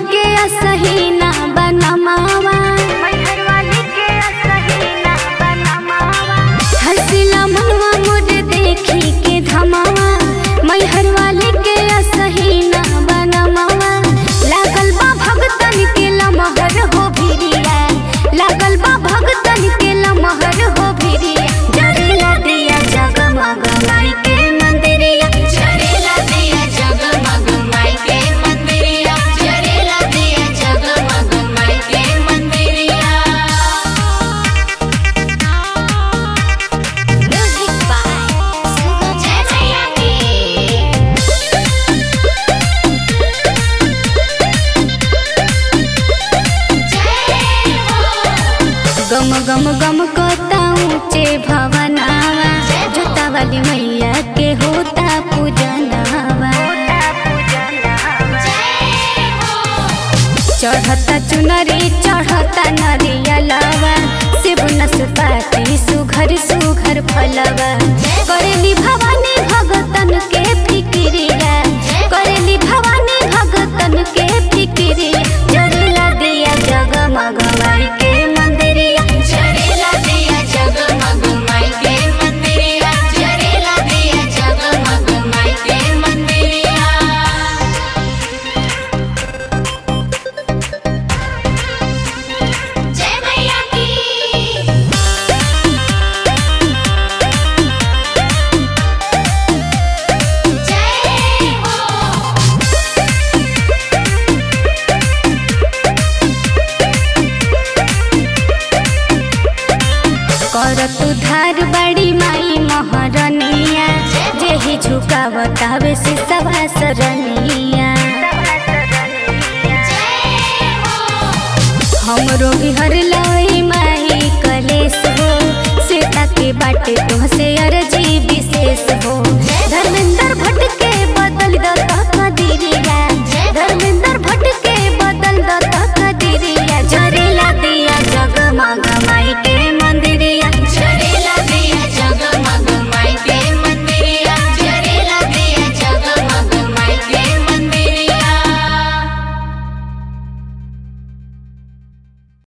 के असही ना बनमावा हंसिला मनवा मोर देखी के धमावा मैहर वाले के असही ना बनमावा लागल बा भगतन के लमहर हो भिरिया लागल बा भगतन के लमहर हो भिरिया जरेला दिया जगमग माई के मंदिरिया जरेला दिया जगमग माई के मंदिरिया जरेला दिया जगमग माई के मंदिरिया म्यूजिक बाय सुगम जय मैया की जय हो गम गम गम कोता ऊंचे भवनावा जोता वाली मैया के होता पूजनावा चढ़ता चुनरी चढ़ता नरियलवा शिव नसपाती सुघर सुघर फलवा करेली भवानी भगतन के फिक्रिया करेली भवानी भगतन के फिक्रिया जरेला दिया जगमग माई के मंदिरिया जरेला दिया जगमग माई के मंदिरिया जरेला दिया जगमग माई के मंदिरिया जय मैया की जय हो करत उधार बड़ी माई महरनिया जेहि झुकावतावे से सवा सरनिया हमरो भी हर लई माई कलेस हो सीता के बाटे तुहसे अर्जी विशेष हो धर्मेंद्र भट्ट के